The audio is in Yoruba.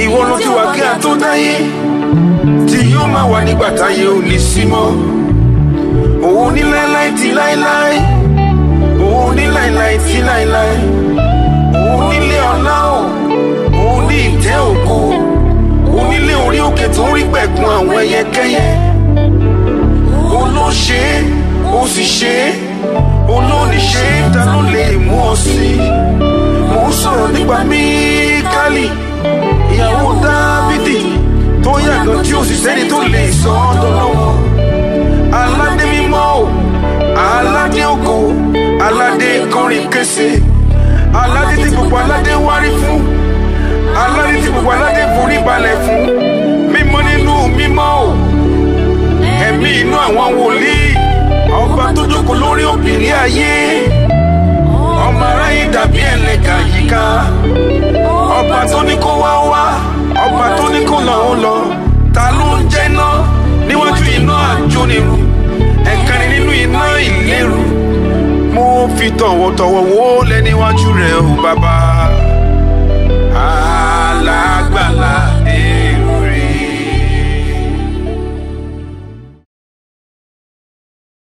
ìwọ ló ti wà kí a tó dáyé tí yóò máa wà nígbà táyé ò ní sí mọ́ òun ní láéláé ti láéláé òun ní láéláé ti láéláé òun nílé ọlá o òun ní ìtẹ́ ògo òun nílé orí òkè tó ń rí pẹ̀kun àwọn ẹyẹkẹ́yẹ òun ló ṣe é ó sì ṣe é òun ló ní ṣe é ta ló lè mú ọ sí i mò ń sọ̀rọ̀ nípa Míkálì ìyàwó Dávídì tó yàgàn tí ó sì sẹ́ni tó lè sọ ọ́ dọ́lọ́wọ́ aládé mímọ́ o aládé ògo aládé kọrin kése aládé tí gbogbo aládé wárí fún aládé tí gbogbo aládé forí balẹ̀ fún mímọ́ nínú mímọ́ o ẹ̀mí inú àwọn wòlíì ọba tó jókòó lórí òbírí ayé ọmọ aráyé dàbí ẹlẹ́gà yíká ọba tó ní kó wá wá ọba tó ní kó lọ ó lọ ta ló ń jẹ́ náà níwájú iná àjónirun ẹ̀kan nínú iná ìléru mo fi tọ̀wọ̀tọ̀wọ̀ wó lẹ́ níwájú rẹ̀ o bàbá.